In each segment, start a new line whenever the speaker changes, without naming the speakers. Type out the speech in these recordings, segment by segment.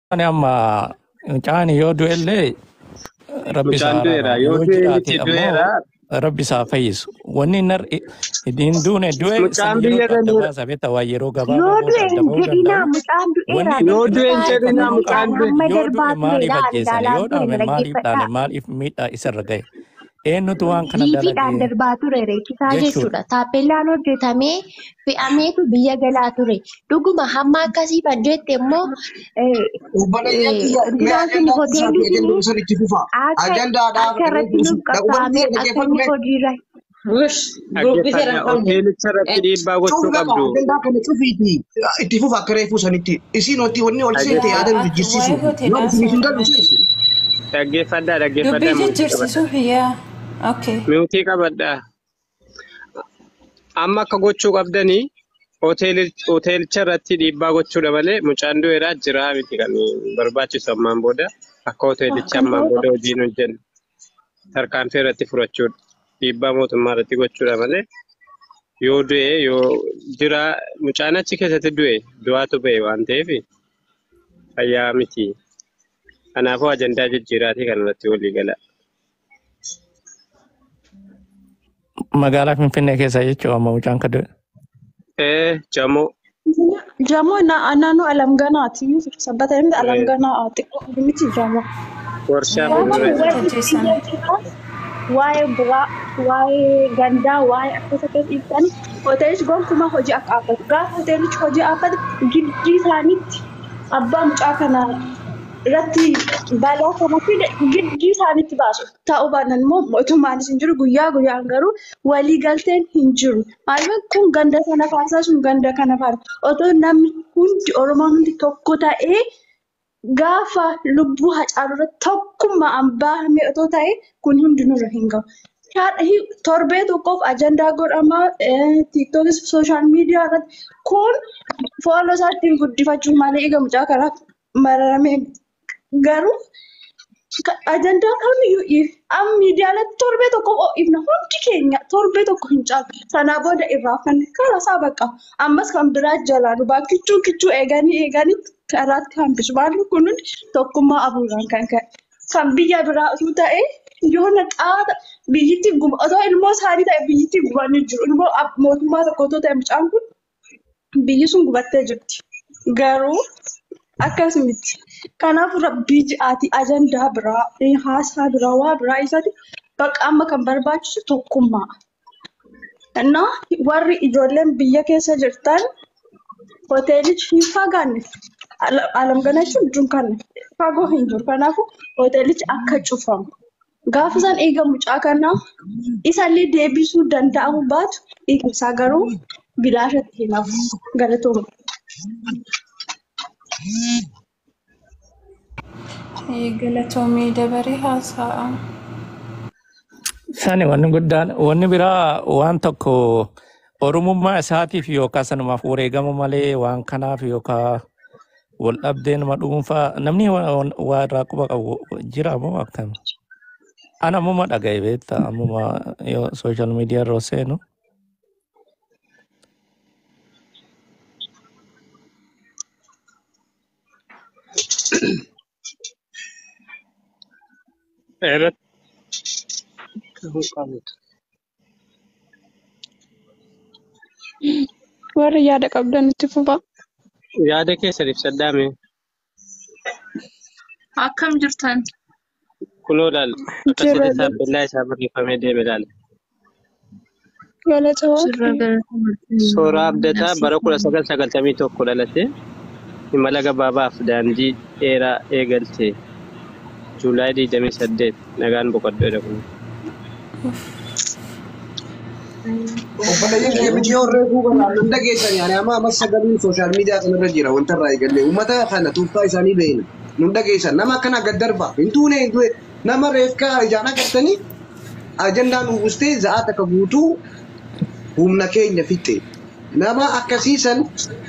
Ani amma mucaan yoo du'ellee rabbi isaa
Mucaan du'eera.
araaramu
Yoo
yoo
du'e
jiraate
miti du'eera.
ammoo rabbi isaa fayyisu. Wanni nar hin duune du'e
Mucaan
san yeroo
biyya
adda
kana
baasa beektaa waa yeroo
Yoo
gabaabaa booda
du'e
adda
hin
ba'uu
jedhinaa
danda'u.
mucaan du'eera
Wanni
Yoo du'e hin
dhaggeeffadhaa
jedhinaa
mucaan
mucaan du'e.
hamma
yoo du'e
darbaa
maaliif
turedha
ajjeesani
ilaalaa
yoo
ture
dhaame maaliif dhaane
dhaggeeffadhaa.
maaliif miidhaa isarra gahe eenyutu waan kana
Liifiidhaan
dalage
darbaa ture reechisaa
jechuudha.
jechuudha. Taappellaan hojjetamee fe'ameetu biyya galaa ture. Dhuguma hamma akkasii baddeetti immoo eh,
Obboleeyyan
eh,
kiyya mee
duraan kun
ajandaa isaa
hoteelli
fi
suni
ajandaa san itti fufa.
akka
Ajandaadhaaf
akka irratti nuuf qabsaa'amee akka inni hojiirra
Wush, gurbisee
Dhaggeeffadhaa.
rakkoon
Hoteelicha irratti dhiibbaa gochuu
Cuuf lafa
qabdu.
ajandaa kana cufiiti itti fufa akka reefuu sanitti. Isiin wanti wanni ol seente
Dhaggeeffadhaa.
yaada nu
waa'ee
jijjiirsiisu. Waan
hoteelaa
isiniif hin
soo
galu seesu.
Dhaggeeffadhaa.
dubbii
Dhaggeeffadhaa. Muutii qabadhaa.
jijjiirsiisuuf yaa okay
Muutii qabadhaa. Amma akka gochuu qabdanii hoteeli- hoteelicha irratti dhiibbaa gochuudha malee mucaan du'eeraa jira miti kan barbaachisu ammaan booda akka hoteelichi
kan
ammaan booda hojiin hojjennu tarkaanfii irratti fudhachuudha. Dhiibbaa mootummaa irratti gochuudha malee yoo du'e yoo jira mucaan achi keessatti du'e du'aatu ba'e waan ta'eef fayyaa miti. Kanaafuu ajandaa jijjiiraatii kan irratti walii gala.
Magaalaa Finfinnee keessa jechuudha amma mucaan ka du'e.
Ee jamoo
Jamoo na- naannoo alamganaati. Sabbata himti
ee,
alamganaa xiqqoo miti jamoo.
warshaa
Jamoo
fuuldura
maaliif
waa'ee
ajjeesan
biyya jiraa, waa'ee biraa, waa'ee gandaa, waa'ee akkas akkas ibsanii hoteelichi gonkumaa hojii akka dhaabbatu. Gaafa hoteelichi hojii dhaabbatu gidduu isaaniitti abbaa mucaa kana irratti balaa kana fide gidduu isaaniitti baasu. Ta'uu baannaan immoo mootummaanis hin jiru guyyaa guyyaan garuu walii galteen hin jiru. Maaliif kun ganda sana faarsaa sun ganda kana faarsa. Otoo namni hundi Oromoon hundi tokko ta'ee gaafa lubbuu hacaalu irratti tokkummaan bahamee otoo ta'e kun hundinuu irra hin gahu. Haadha hi- torbee tokkoof ajandaa godhamaa tiiktookis sooshaal miidiyaa irratti kun fooloo isaa ittiin guddifachuuf malee egaa mucaa karaa mararamee garuu ka- ajandaa kamiyyuu if amma miidiyaa irratti torbee tokkoof ifna hundi keenya torbee tokko hin caalu sanaa booda irraa fanne karaa isaa baqa ammas kan biraa jalaanu baakkichuu kichuu eeganii eeganii karaatti hambisu maaliif kun hundi tokkummaa abuuraan kan ka'e kan biyya biraa osoo ta'e yoo na xaata biyyittii guba otoo ilmoo isaanii ta'e biyyittii gubanii jiru ilmoo ab- mootummaa tokko otoo ta'e mucaan kun biyyi sun gubattee jirti garuu akkas miti kanaaf rabbii ji'aati ajandaa biraa eh, haasaa biraa waa biraa isaati bakka amma kan barbaachisu tokkummaa Innaa warri ijoolleen biyya keessa jirtan hoteelichi hin fagaanne Ala- alamgana jechuun dunkaanne fagoo hin jiru kanaafuu hoteelichi akka cufamu gaafa isaan eega mucaa kanaa isallee deebisuu danda'amu baatu isaa garuu bilaashatti hin hafu galatooma.
galatoomii dabaree haasa'a
Sani wanni guddaan wanni biraa waan tokko oromummaa isaatiif yookaan sanumaaf wareegama malee waan kanaaf yookaan wal dhabdee nama dhuunfaa namni waa waa irraa quba qabu jira moo akkam? Ana ammuma dhaga'e beektaa ammuma yoo sooshaal miidiyaa irra seenu
irratti ta'uu qabudha.
Warri yaada qabdan itti fufa.
Yaada keessan ibsadhaame
Akkam jirtan?
kunoo laal akkasitti
Jira
taappellaa isaa barreeffamee deeme laal.
galatooma.
Sirra galatoomatti.
Sooraa abdataa bara kudha sagal sagaltamii tokko dhalate imala gabaabaaf daandii dheeraa eegalte juulaay digdamii saddeet nagaan boqoddoo jedhamu.
Obboleeyyan kiyya miti yoo reefuu barbaadu hunda keessan yaani amma amma sagaliin sooshaal miidiyaa kanarra jira wanta irraa eegalle uummata kana tuuffaa isaanii beekna. Hunda keessan nama akkana gad darba hin tuune hin tuune nama reefkaa ijaan agartanii ajandaan uwwistee za'aa takka guutuu humna keenya fixe. Nama akkasiisan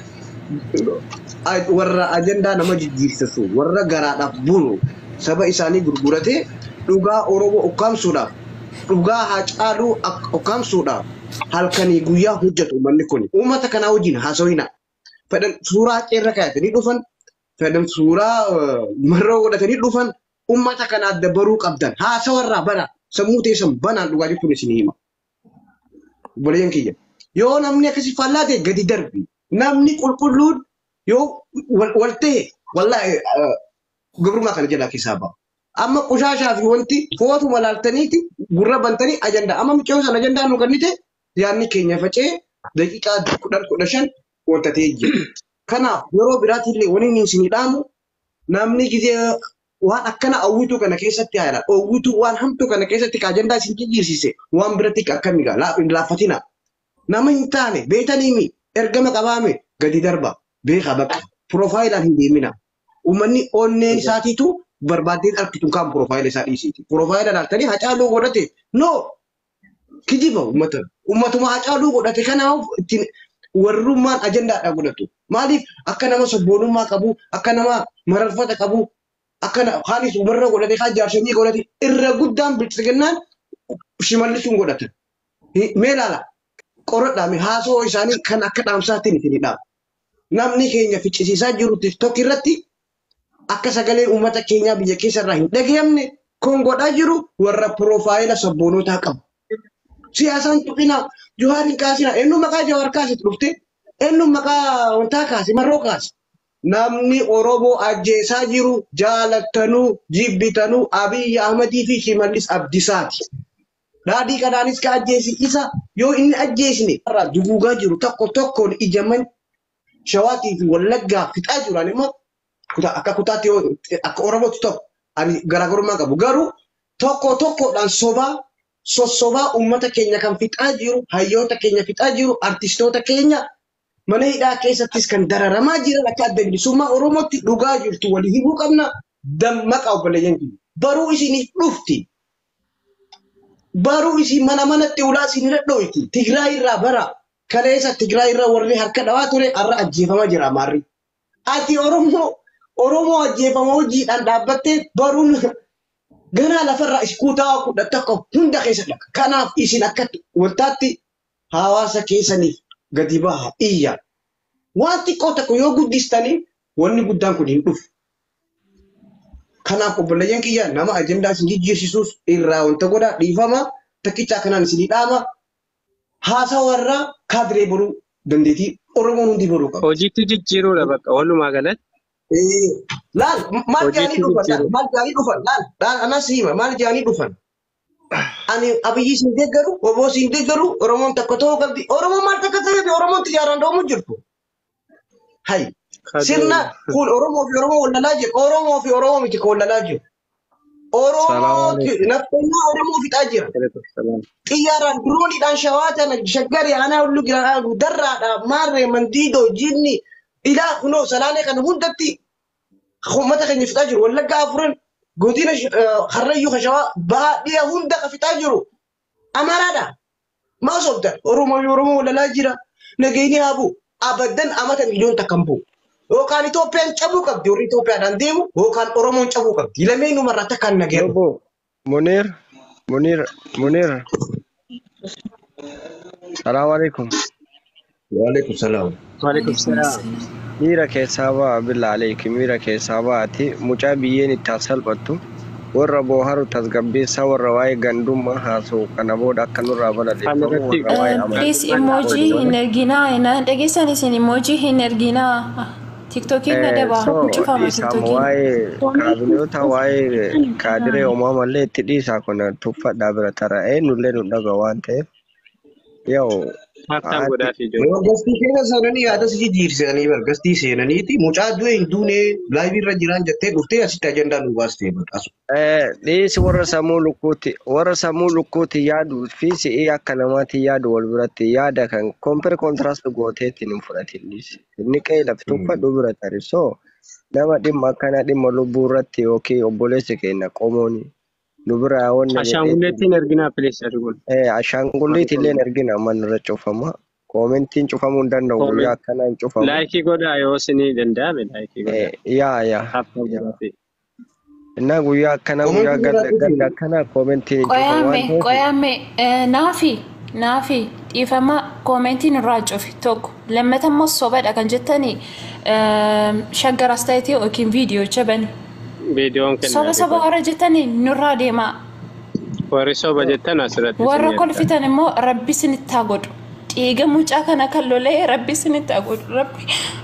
warra ajandaa nama jijjiirsisu warra garaadhaaf bulu saba isaanii gurguratee dhugaa Oromoo ukkaamsuudhaaf dhugaa Haacaaluu ak- ukkaamsuudhaaf halkanii guyyaa hojjetu uummanni kun uummata kanaa wajjin haasawina fedhan suuraa qeerra kaayatanii dhufan fedhan suuraa eh, marroo godhatanii dhufan ummata kana adda baruu qabdan haasawarraa bana sammuu teessan banaan dhugaa jechuun isin hima. Obboleeyyan kiyya. Yoo namni akkasii faallaa ta'e gadi darbi. Namni qulqulluun yoo wal wal ta'e wallaahi eh, gabrummaa kana jalaa keessaa ba'a. Amma qushaashaa fi wanti footuma laaltaniiti gurra bantanii ajandaa. Amma mucayyoo sana ajandaa nu kennite yaadni keenya facee daqiiqaa kudhan kudha shan ooltatee jira. Kanaaf yeroo biraatiillee wani inni isinii dhaamu namni gizee waan akkana hawwituu kana keessatti haala hawwituu waan hamtuu kana keessatti ka ajandaa isin jijjiirsise waan biratti akkami gaa laaffatina. Nama hin taane beetaniimi ergama qabaame gadi darba beeka bakka pirofaayilaan hin deemina. Uummanni onneen isaatiitu barbaaddeen argitu kan profaayila isaa dhiisiiti. Profaayila laaltanii hacaaluu godhate no kijiba uummata. Uummatuma hacaaluu godhate kanaaf ittiin warrummaan ajandaadha godhatu. Maaliif akka nama sabboonummaa qabu, akka nama mararfata qabu, akka na- haalis warra godhate kaan jaarsanii godhate irra guddaan bilchiginnaan shimallisuun godhatan. Hi- Mee ilaala qoradhaame haasoo isaanii kan akka dhaamsaatti ni fididha. Namni keenya ficcisiisaa jiru tiktok irratti akka sagaleen uummata keenyaa biyya keessa irraa hin dhagayamne kun godhaa jiru warra piroofaayila sabboonotaa qabu. Siyaasaan tuqina Johaar hin kaasina eenyu maqaa Johaar kaasitu dhufte eenyu maqaa wantaa kaase marroo kaase. Namni Oromoo ajjeesaa jiru jaalattanuu jibbitanuu Abiyyi Ahmadii fi Shimallis Abdisaati. Daadhii kanaanis ka ajjeesi isa yoo inni ajjeesne irraa duguugaa jiru tokko tokkoon ijaman shawaatii fi wallaggaa fixaa jiran immoo kutaa akka kutaatti yoo akka Oromootti tokko ani garaagarummaa qabu. Garuu tokko tokkodhaan sobaa sossobaa uummata keenya kan fixaa jiru, hayyoota keenya fixaa jiru, artistoota keenya mana hidhaa keessattis kan dararamaa jiran akka adda bilisummaa Oromootti dhugaa jirtu walii himuu qabna. Dammaqa obboleeyyan keenya. Baruu isiniif dhufti. Baruu isin mana manatti ulaa isin dhadhoyti. Tigraay irraa bara. Kaleessa Tigraay irraa warri harka dhawaa ture har'a ajjeefamaa jira Amaarri. Ati Oromoo Oromoo ajjeefama hojiidhaan dhaabbattee baruun ganaa lafarraa iskuutaa kudha tokko hunda keessa dhaqa. Kanaaf isin akka wantaatti hawaasa keessaniif gadi baha iyya. Waan xiqqoo tokko yoo guddistanii wanni guddaan kun hin dhufu. Kanaaf obboleeyyan kiyya nama ajandaa isin jijjiirsiisuus irraa wanta godhaa dhiifama takkicha kanaan isinii dhaama haasaa warra kaadiree baruu dandeetii Oromoon hundi baruu qaba.
Hojiitti jijjiiruudha bakka walumaa galatti.
Eh, Laal maal
Hojiitti
jaanii dhufan laal
jijjiiruu.
maal jaanii dhufan laal laal anas hima maal jaanii dhufan. Ani abiyyi siin deeggaru oboo siin deeggaru Oromoon takka ta'uu qabdi. Oromoon maal takka ta'eef Oromoon xiyyaaraan doomu jirtu. Hai sirna kun Oromoo fi Oromoo wallalaa jiru. Oromoo fi Oromoo miti kan wallalaa jiru. Oromoo
Salaamu
naftanyaa Oromoo fixaa jira.
alaikum.
xiyyaaraan dirooniidhaan shawaatan shaggaree aanaa hullu gira darraadhaan maarree mandiidoo jinni ilaa kunoo salaalee kana hundatti uummata keenya fixaa jiru wallaggaa afuran godina harrayyuu kashawaa bahaa dhiya hunda ka fixaa jiru amaraadha maa sobdan oromoo fi oromoo walalaa jira nageenyi haabu abaddan amata miliyoon takkan bu'u yookaan Itoophiyaan cabuu qabdi warri Itoophiyaadhaan deemu yookaan Oromoon cabuu qabdi lameen umarraa takkaan nageeru.
Yobo, Munir, Munir, Munir. Salaamu alaikum.
Waalaikum salaam.
Waalaikum salaam.
Miira keessaa ba'a billa aleeki miira keessaa ba'ati mucaa biyyeen itti salphattu warra booharu tasgabbeessaa warra waa'ee gandummaa haasa'u kana booda akka nurraa balaleeffamu
Kanarratti
warra waa'ee
Please
amantii
emoji hin erginaa. Na dhageessan isin emoji hin erginaa. Tiktokiin na daba.
so
Cufama
isaam
tiktokiin.
waa'ee kaabineota waa'ee kaadiree uumamallee itti dhiisaa kun tuffadhaa bira tara eenyullee nu dhaga waan ta'eef yoo
Hartaan
haati
godhaa fi ijoollee.
Yoo gastii keessa seenanii yaada si jijjiirsanii bar gastii seenaniiti mucaa du'e hin duune laayivii irra jiraan jettee dhuftee asitti ajandaa nu baastee badhaasu.
Eh, dhiisi warra sammuu lukkuutti warra sammuu lukkuutti yaaduu fi si'ii akka namaatti yaadu wal biratti yaada kan kompir kontiraast gooteetiin hin fudhatin dhiisi. Inni qe'ee lafti tuffadhu bira tari so nama dhimma akkana dhimma lubbuu irratti yookiin obboleessi keenya qomooni nu bira wanni
Ashaangulleettiin erginaa pilees arguun.
Eh, ashaangulliit illee ergina manni irra cufama. Koomentiin cufamuu hin danda'u guyyaa
Kooment.
akkanaa hin cufamu.
Laayikii godhaa yoo isinii danda'ame laayikii godhaa.
Eh, yaa yaa
Hartaan
yaa.
godhaa fi.
Innaa guyyaa akkanaa
Koomentii
guyyaa gadda
godhaa
gadda akkanaa koomentiin hin cufamu waan
Qoyame
ta'eef
qoyame naafi naafi dhiifama koomentiin irraa cufi tokko lammata immoo sobadha kan jettanii shaggar astaayitii yookiin viidiyoo jabani
Viidiyoon
soba
kennaa
soba warra jettanii nurraa deemaa
warri soba jettan asirratti
warra
isin
kolfitan immoo rabbi isinitti haa godhu dhiiga mucaa kana kan lolee rabbi isinitti haa godhu rabbi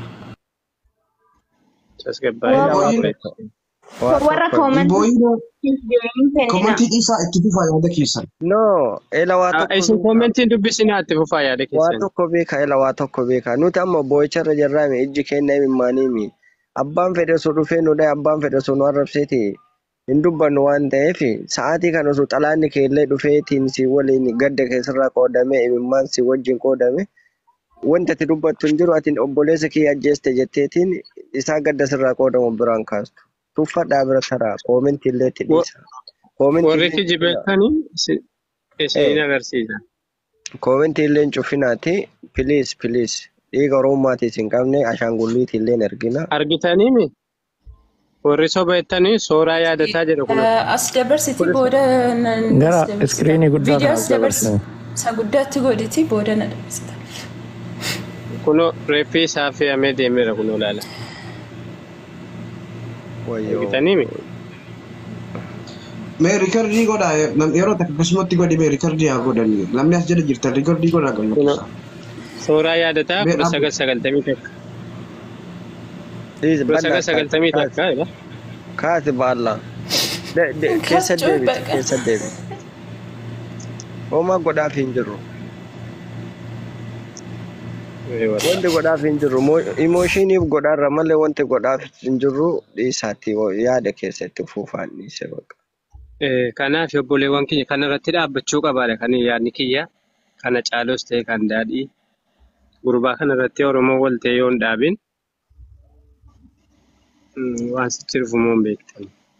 tasgabbaa'ee
Ila waa
nama
tokko. Waa
warra
tokko.
koomantii
Komantii dhiisaa itti fufaa yaada keessan.
No, ila waa tokko
Isin
beekaa.
koomentiin dubbisinaa itti fufaa yaada
Waa
keessan.
tokko beekaa, ila waa tokko beekaa. Nuti amma boo'icharra jirraami ijji keenya himimmaaniimi. Abbaan fedhe osoo dhufee nu dhahe abbaan fedhe osoo nu arrabseeti hin dubbannu waan ta'eef sa'aatii kana osoo xalaanni keellee dhufeetiin si waliin gadda keessarraa qoodame imimmaan si wajjin qoodame wanti ati dubbattu hin jiru atiin obboleessa kiyya ajjeeste jetteetiin isaa gadda sirraa qoodamu biraan kaastu. Tuffadhaa bira taraa koomentii illee itti dhiisa. Koomentii
Warri
illee
kijibeessanii isiniin agarsiisa.
koomentii illee hin cufinaati. Piliis piliis dhiiga oromommaatis hin qabne ashaangulliitii illee ergina.
Argitaniimi? Warri soba jettanii sooraa yaadataa jedhu kun
as dabarsiti booda nan-
Gara
as dabarsita.
iskiriinii guddaa
viidiyoo
kana
as dabarsi
dabarsine.
isa guddaatti godhiti booda na dabarsita
kunoo reeffii isaa fe'amee deemeera kunoo laala.
Wayyoo.
Argitaniimi?
Mee riikardii godhaa yeroo takka akkasumatti godhi mee riikardii haa godhanii namni as jala jirtan riikardii godhaa kan
Kunoo
lakkisaa.
sooraa yaadataa
Mee
kudha
ab-
sagal sagaltamii takka.
Please,
Kudha sagal
bal'aa
sagaltamii
kaasi.
takka jedha.
Kaasi baallaa. De- de- Keessa
Kaachuu
deebiti,
baqa.
keessa deebi. Homaa godhaaf hin jirru. Wanti godhaaf hin jirru. Imooshiiniif godhaarra malee wanti godhaaf hin jirru dhiisaatti yaada keessatti fuufaan dhiise baqa.
Eh, Kanaaf obboleewwan kiyya kana irratti dhaabbachuu qabaadha kan yaadni kiyya. Kana caalus ta'e kan daadhii. Gurbaa kana irratti Oromoo wal ta'e yoo hin dhaabin mm, waan sitti dhufumoo hin beektan.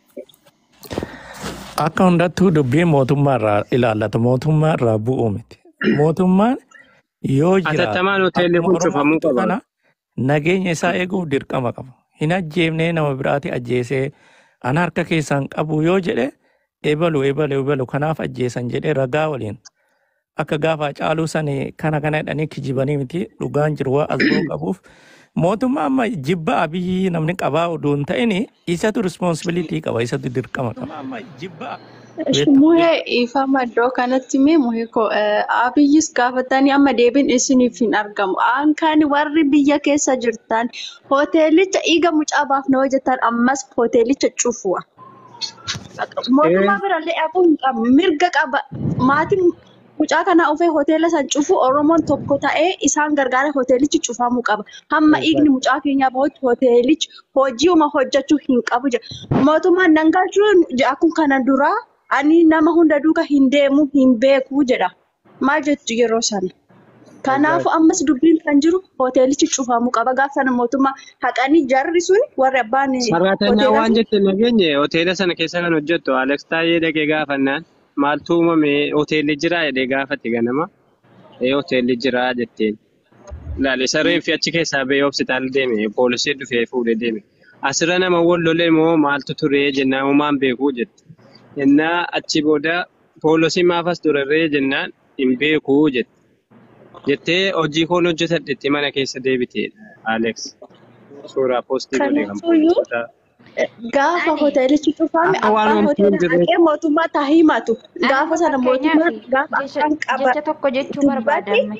Akka hundattuu dubbiin mootummaa irraa ilaallatu mootummaa irraa bu'uu miti. Mootummaan yoo jiraate
Atattamaan hoteelli
akkuma
kun cufamuu
Oromootu
qaba.
kana nageenya isaa eeguuf dirqama qaba. Hin ajjeefnee nama biraati ajjeesee ana harka keessaan qabu yoo jedhe eebalu eebalu eebalu kanaaf ajjeesan jedhee ragaa waliin akka gaafa caaluu sani kana kana jedhanii kijibanii miti dhugaan jiru waa as ba'uu qabuuf mootummaa amma jibba abiyyi namni qabaa oduu hin ta'in isatu responsibilitii qaba isatu dirqama qaba. Amma jibba
Muhee ifama iddoo kanatti mee muhee koo abiyyis gaafatanii amma deebiin isiniif hin argamu. Aankaan warri biyya keessa jirtan hoteelicha dhiiga mucaa baafna hojjetan ammas hoteelicha cufuwa. Mootummaa birallee dhabuu hin qabu. Mirga qaba. Maatiin mucaa kana ofee hoteela san cufu Oromoon tokko ta'ee isaan gargaara hoteelichi cufamuu qaba. Hamma dhiigni mucaa keenyaa bahutti hoteelichi hojiiuma hojjechuu hin qabu jedha. Mootummaan dangachuun akkuma kana duraa ani nama hunda duuka hin deemu hin beeku jedha. Maal jettu yeroo sana? Kanaafuu ammas dubbiin kan jiru hoteelichi cufamuu qaba. Gaafa sana mootummaa haqanii jarri sun warri abbaan
Saraatanyaa waan
hoteela
jette nageenye hoteela sana keessa kan hojjettu Alex Taayee dhaqee gaafannaan maaltu uumame hoteelli jiraa jedhee gaafate ganama. Ee hoteelli jiraa jetteen. Ilaali sareen fi achi keessaa bahee hospitaala deeme poolisii dhufee fuudhee deeme. Asirra nama wal lolee moo maaltu ture jennaan uumaan beekuu jette. Jennaa achi booda poolisii maafas turarree jennaan hin beekuu jette. Jettee hojii koon hojjetadhetti mana keessa deebiteedha Alex. Suuraa poostii godhe kan
Kanaafuyyuu
poolisoota.
gaafa hoteelichi cufame
Akka waan
abbaan
wanti hin
hoteela
jirre.
dhaqee mootummaa taa himatu.
Ani
Gaafa sana
fakkeenyaaf
mootummaan gaafa
jecha
afaan qaba
jecha tokko jechuu
dubbate
barbaadamme.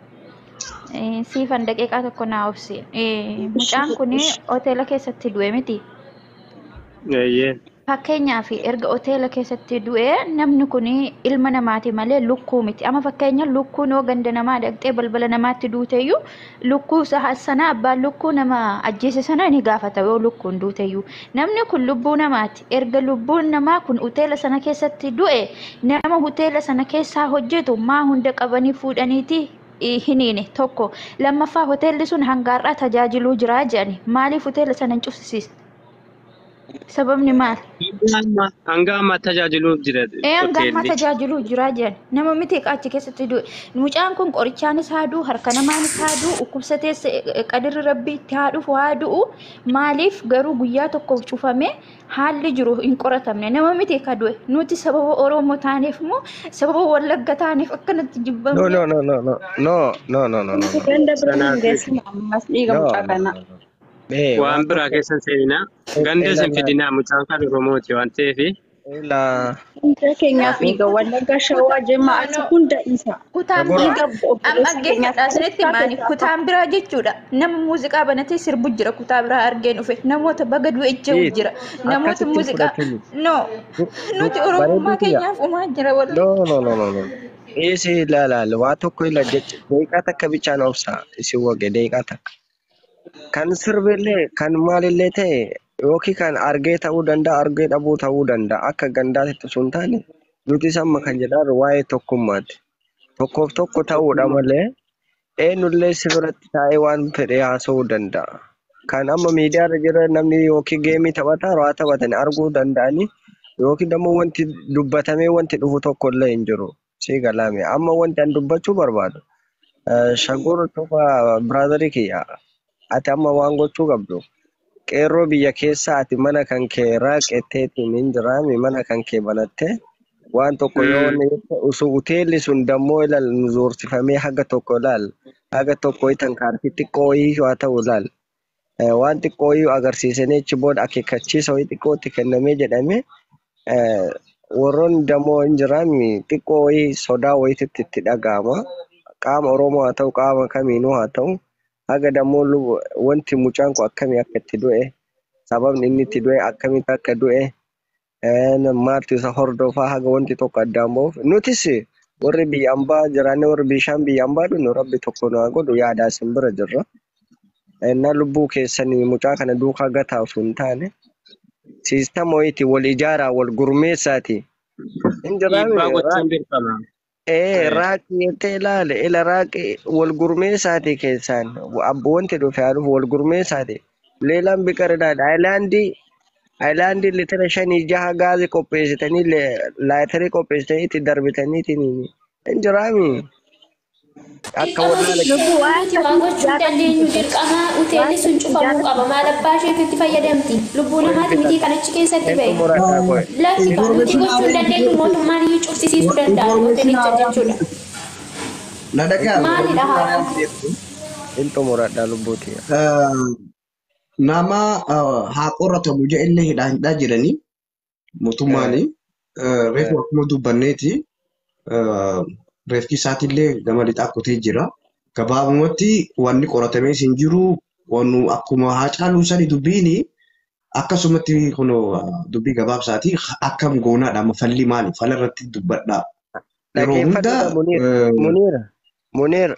Eh, Siifan daqiiqaa tokko naa obsi. Eh, Mucaan kun hoteela keessatti du'e miti.
Eeyyee.
Fakkeenyaaf erga hoteela keessatti du'e namni kun ilma namaati malee lukkuu miti. Amma fakkeenya lukkuun yoo ganda namaa dhaqxee balbala namaatti duuteyyuu lukkuu sa- sana abbaan lukkuu nama ajjeese sana ni gaafata yoo lukkuun duuteyyuu. Namni kun lubbuu namaati. Erga lubbuun namaa kun hoteela sana keessatti du'e nama hoteela sana keessaa hojjetu maa hunda qabanii fuudhaniiti eh, hiniine tokko. Lammaffaa hoteelli sun hangaarraa tajaajiluu jiraa jedhani. Maaliif hoteela sana hin cufsisiisne? Sababni maal?
Hanga amma- hanga amma tajaajiluuf jira
Ee hanga amma
hoteelli.
tajaajiluu jira jedhan nama miti achi keessatti du'e mucaan kun qorichaanis haa du'u harka namaanis haa du'u dhukkubsatees eh, qadirri rabbi itti haa dhufu haa du'u maaliif garuu guyyaa tokko cufamee haalli jiru hin qoratamne nama miti ka du'e nuti sababa oromoo taaneef moo sababa wallagga taaneef akkanatti
No,
jibbamne
no, no, no, no, no, no, no, no, no, no.
Ganda bira hin
Kanaaf
geessine ammas dhiiga
No,
mucaa
no,
kanaa.
no, no. Eh,
waan
waan
biraa
tokko
keessan seeninaa. Ganda isin fidinaa mucaan kan Oromooti waan ta'eef
ila
Hunda keenyaaf dhiiga wallagga shawaa jimmaa achi hunda isa.
kutaan
Agora,
biraa
Dhiiga
amma
obboleessa keenyaaf
dhaggeeffadhaa isinitti himaani kutaan biraa jechuudha nama muuziqaa banatee sirbu jira kutaa biraa argeen dhufe namoota baga du'e jehu
Eet,
jira namoota
akkasitti
muuziqaa
fudhatanii.
no
Du-
nuti
du-
oromummaa
bareedu kiyya.
keenyaaf umaa jira walli
No, no, no, no, no. Isi ilaalaal waa tokko ila jecha deeqaa takka bichaan obsa isin wage deeqaa takka. Kan sirbillee kan maalillee ta'e yookiin kan argee ta'uu danda'a argee dhabuu ta'uu danda'a akka gandaatti sun taane nuti amma kan jedhaan waa'ee tokkummaati. Tokkoof tokko ta'uudha malee eenyullee si biratti taa'ee waan fedhe haasa'uu danda'a. Kan amma miidiyaarra jira namni yookiin geemii taphataa waa taphatanii arguu danda'anii yookiin immoo wanti dubbatamee wanti dhufu tokko illee hin jiru. Si galaame amma wanti an dubbachuu barbaadu. eh, Shagur tufa biraazarii kiyya ati amma waan gochuu qabdu. Qeerroo biyya keessa ati mana kan kee raaqetteetiin hin jiraami mana kan kee banattee waan tokko yoo inni usu hoteelli sun dammoo ilaal nu zoorsifamee haga tokko ilaal haga tokko itan kaartii xiqqoo wayii haa ta'u ilaal. Eh, waan xiqqoo iyyuu agarsiisanii achi booda akeekkachiisa wayii xiqqootti kennamee jedhamee eh, warroonni dammoo hin jiraanne xiqqoo wayii sodaa wayiitti itti dhaga'ama. Qaama Oromoo haa ta'u qaama kamiinuu haa ta'u haga dammoo lu- wanti mucaan kun akkamii akka itti du'e sababni inni itti du'e akkamitti akka du'e eh, maaltu isa hordofaa haga wanti tokko addaan ba'uuf nutis warri biyya ambaa jiraannee warri bishaan biyya ambaa dhugnu rabbi tokko nu haa godhu yaadaa isin bira jirra. Innaa lubbuu keessanii mucaa kana duukaa gataa osoo hin taane siistama wayiitii wal ijaaraa wal gurmeessaati. Hin jiraame
dhiibbaa gochuun dirqama.
ee raaqi jettee ilaale ila raaqi wal gurmeessaati keessaan abbo wanti dhufe haa dhufu wal gurmeessaati. Leelaan biqilaa aayilaandii aayilaandii litira shanii jaha gaazii qopheessitanii le- laayitarii qopheessitanii itti darbitaniitiin hin jiraami. Akka
Dirqama
wallaala
Lubbuu waan
nuti waan gochuu hin dandeenyu dirqama hoteelli sun cufamuu qaba maal abbaa isheetti itti fayyadamti lubbuu namaati miti kan achi keessatti
eenyu
ba'e.
murataa qoe.
Lakki kan nuti gochuu hin dandeenyu mootummaan iyyuu cufsiisuu danda'a hoteelicha jechuudha.
Na dhagaa
Maalidha haa?
Hin xumuradhaa lubbuuti.
nama ah, haa qoratamu jedhillee hidhaa hidhaa jiranii mootummaanii reefu akkuma dubbanneeti ah, reefki isaatiillee gama lixaa kutee jira. Gabaabumatti wanni qoratamee hin jiru wannu akkuma haa caaluu sani dubbiini akkasumatti kun dubbii gabaabsaati akkam goonaadha amma falli maali fala irratti dubbadha. Yeroo hunda
Dhaggeeffadhuudha Muniir.
eh,
Muniir. Muniir.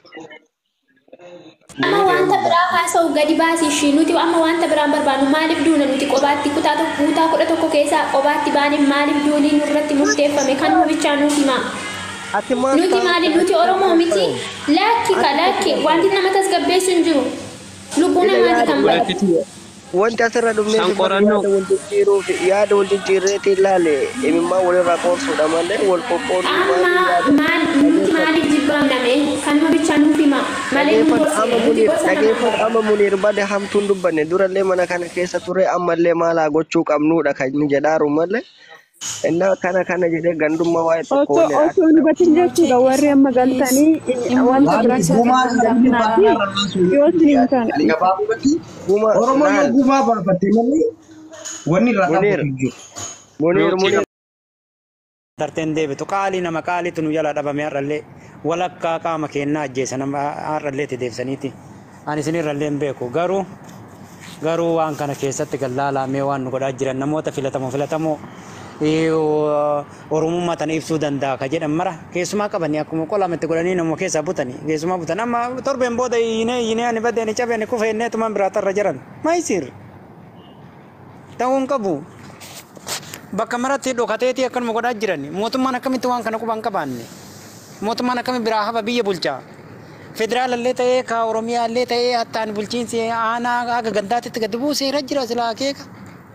Amma wanta biraa haasa'u gadi baasi ishii nuti amma wanta biraan barbaannu maaliif duuna nuti qobaatti kutaa tokko kutaa kudha tokko keessaa qobaatti baaniif maaliif duunii nurratti murteeffame kan nu bichaa nuti maa.
Ati maal
Nuti
ta'a?
maali nuti Oromoo miti lakki ka lakki wanti nama tasgabbeessu hin jiru. Lubbuu namaati kan badu.
Wanti
Wanti asirra dhufnee
San
fi
qorannoo.
yaada wal jijjiiruu fi yaada wal jijjiirreetti ilaale imimmaa walirraa qoorsuudha malee wal qoqqooduu
Amma
maali
maal nuti maaliif jibbaamname kan nu bichaa nuuf hima malee nu
dhageeffadhu amma
gorsine nuti
muniir
gosa nama
dhageeffadhu amma muniir bade hamtuun dubbanne durallee mana kana keessa ture ammallee maal haa gochuu qabnuudha kan inni jedhaaru malee innaa kana kana jedhee gandummaa waa'ee tokko
Osoo
waliin
osoo hubatin jechuudha warri amma galtanii wanta
Laali
biraa
gumaa
keessatti
laali
hojjetinaa yoo isin hin taane.
Ani gabaabumatti
Guma
Oromoo yoo
laal
gumaa baafatte malee wanni irraa
muniir
dhaabbatu hin jiru.
muniir muniir
darteen deebitu qaalii nama qaaliitu nu jala dhabame har'allee walakkaa qaama keenyaa ajjeesa nama har'allee itti deebisaniiti ani isinirrallee hin beeku garuu garuu waan kana keessatti gallaalaamee waan nu godhaa jiran namoota filatamoo filatamoo eh, oromummaa tana ibsuu danda'a ka jedhan mara keessumaa qabanii akkuma qolametti godhanii nama keessaa butanii keessumaa butan amma torbeen booda yinee yinee ani badee ani cabee ani kufe innee tumaan biraatarra jiran maayisiir ta'uu hin qabu. bakka maratti dhokateetii akkanuma godhaa jiran mootummaan akkamitti waan kana quban qabaanne mootummaan akkami biraa hafa biyya bulchaa federaalallee ta'ee ka oromiyaallee ta'ee hattaan bulchiinsi aanaa akka gandaatitti gadi buuseera jira silaa akeeka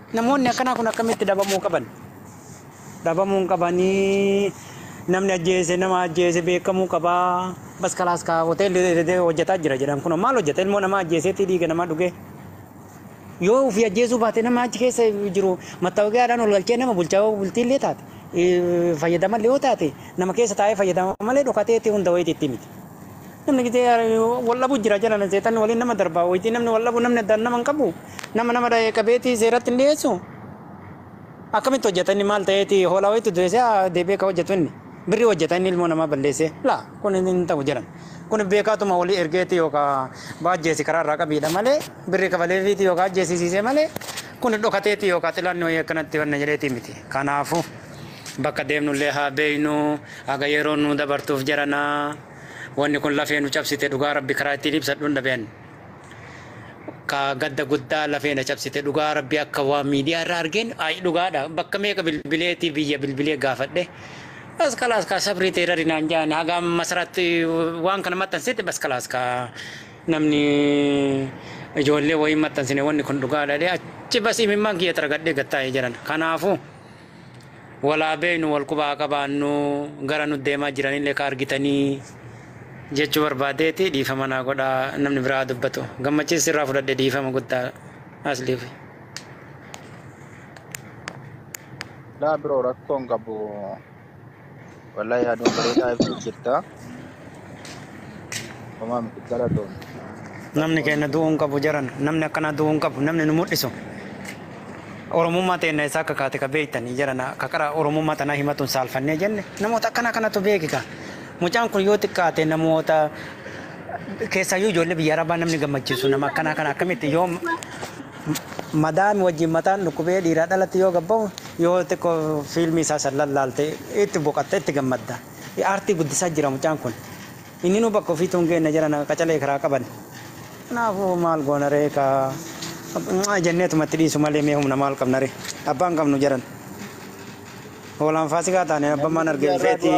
Namoonni akkanaa kun akkamitti dhabamuu qaban? Dhabamuu hin qabanii namni ajjeese nama ajjeese beekamuu qabaa. Bas kalaas kaa hoteelli hojjetaa jira jedhan kun maal hojjeta ilmoo namaa ajjeeseetti dhiiga namaa dhugee. Yoo ofii ajjeesuu baate nama achi keessa jiru mattaawoqiyaadhaan ol galchee nama bulchaa bultiillee taate fayyadamallee yoo taate nama keessa taa'ee fayyadama malee dhokateetti hunda wayiitti miti. Namni gitee wallabu jira jedhan seetanni waliin nama darbaa wayiitii namni wallabu namni addaan nama hin qabu nama nama dhahee qabeetii seeratti hin dhiyeessu. Akkamitti hojjetanni maal ta'eeti hoolaa wayiitti du'eessee deebi'ee ka hojjetu inni. birri hojjetanni ilmoo namaa balleesse laa kun hin ta'u jedhan kun beekaatuma walii ergeeti yookaan baajjeesi karaa irraa qabiidha malee birri kafaleefiiti yookaan ajjeesisiisee malee kun dhokateeti yookaan xilaanni wayii akkanatti wanna jedheeti miti kanaafu bakka deemnullee haa beeynu haga yeroo nu dabartuuf jaranaa wanni kun lafee nu cabsite dhugaa rabbi karaa ittiin ibsadhuun dhabeen. Ka gadda guddaa lafee na cabsite dhugaa rabbi akka waa miidiyaa irraa argeen ayi dhugaadha bakka meeqa bilbileetii biyya bilbilee gaafadhe. bas kalaas ka sabrii ta'e irra naan jaan haga masaraatti waan kana maxxansetti bas kalaas ka namni ijoollee wayii maxxansine wanni kun dhugaadha dhe achi bas imimmaan kiyya targadhee gattaa'ee jiran kanaafu walaa beeynu wal qubaa qabaannu gara nu deemaa jiranillee ka argitanii jechuu barbaadeeti dhiifama naa godhaa namni biraa dubbatu gammachiis irraa fudhadhe dhiifama guddaa asliif.
Laa biroo rakkoon qabu wallahi aduun bareedaa ibsu jirta. Homaa miti galatoon.
Namni keenya du'uu hin qabu jaran namni akkana du'uu hin qabu namni nu mul'isu. Oromummaa teenya isaa akka kaate ka beektanii jaran akka qara Oromummaa tanaa himatuun saalfannee jenne namoota akkana kanatu beekika. Mucaan kun yoo xiqqaate namoota keessaayyuu ijoollee biyya arabaa namni gammachiisu nama akkanaa kana akkamitti yoo madaami wajjin mataan dhukkubee dhiiraa dhalatti yoo gabbaa'u yoo xiqqoo fiilmii isaa san lallaalte itti boqatte itti gammadda. Aartii guddisaa jira mucaan kun. Inni nu bakka ofiitu hin geenne jiran qacalee karaa qaban. Kanaafuu maal goona ree ka jenneetumatti dhiisu malee mee humna maal qabna ree abbaan qabnu jiran. Hoolaan faasikaa taane abbaan maan argee feeti.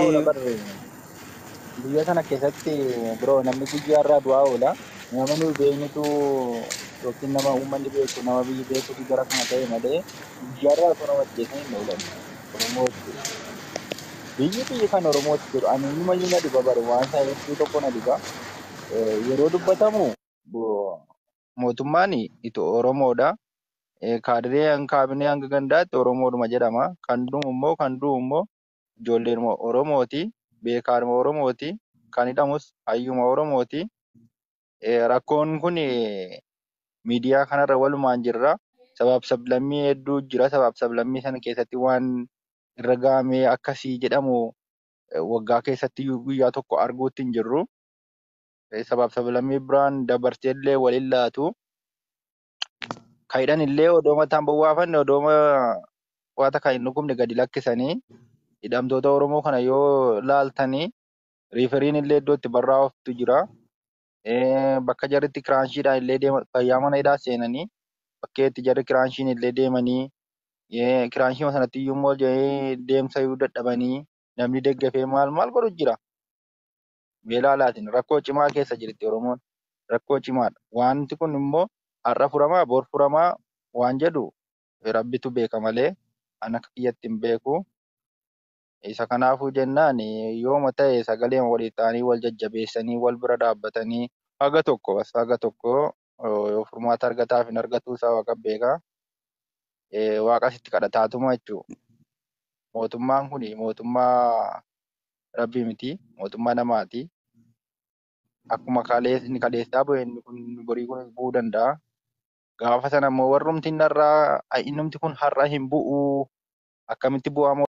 Biyya kana keessatti biroo namni guyyaa irraa du'aa oola. Nama nuyi beeknutu yookiin nama uummanni beeku nama biyyi beekutu gara kana ta'e malee guyyaa irraa osoo nama ajjeesan hin oolan. Oromoo biyyi biyyi kan Oromootti jiru ani nima na dhiba bare waan isaa hedduu tokko na dhiba. Yeroo dubbatamu mootummaan ito Oromoodha. Kaadiree hanga kaabinee hanga gandaatti Oromoodhuma jedhama. Kan dhumu immoo kan du'u immoo ijoolleen Oromooti. Beekaadhuma Oromooti. Kan hidhamus hayyuma Oromooti. Rakkoon kun miidiyaa kanarra walumaan jirra. Sabaaf sablammii hedduu jira. Sabaaf sablammii sana keessatti waan irra gahamee akkasii jedhamu waggaa keessatti guyyaa tokko arguutti hin jirru. Sabaaf sablammii biraan dabarsee illee waliin laatu. Kan hidhan illee odoo mataan bowwaafanne odoo waata kan hin dhugumne gadi lakkisanii hidhamtoota Oromoo kana yoo laaltanii riiferiin illee iddoo itti barraa'oftu jira. Bakka jarritti kiraanshiidhaan illee deeman fayyaa mana hidhaa seenanii bakkee itti jarri kiraanshiin illee deemanii kiraanshii sanatti iyyuu immoo deemsa iyyuu dadhabanii namni deggafee maal maal godhu jira. Beelaalaatiin rakkoo cimaa keessa jirti Oromoon. Rakkoo cimaadha. Wanti kun immoo har'a furamaa bor furamaa waan jedhu rabbitu beeka malee an akka kiyyatti hin beeku. Isa kanaafuu jennaan yooma ta'e sagalee walii ta'anii wal jajjabeessanii wal bira dhaabbatanii haga tokko bas haga tokko yoo furmaata argataaf hin argatuu isaa waaqa beeka. Waaqas itti kadhataatuma jechuudha. Mootummaan kun mootummaa rabbii miti mootummaa namaati. Akkuma inni kaleessaa bu'e inni kun borii kunis bu'uu danda'a. Gaafa sana immoo warrumti inni har'aa innumti kun har'a hin bu'u akkamitti bu'aa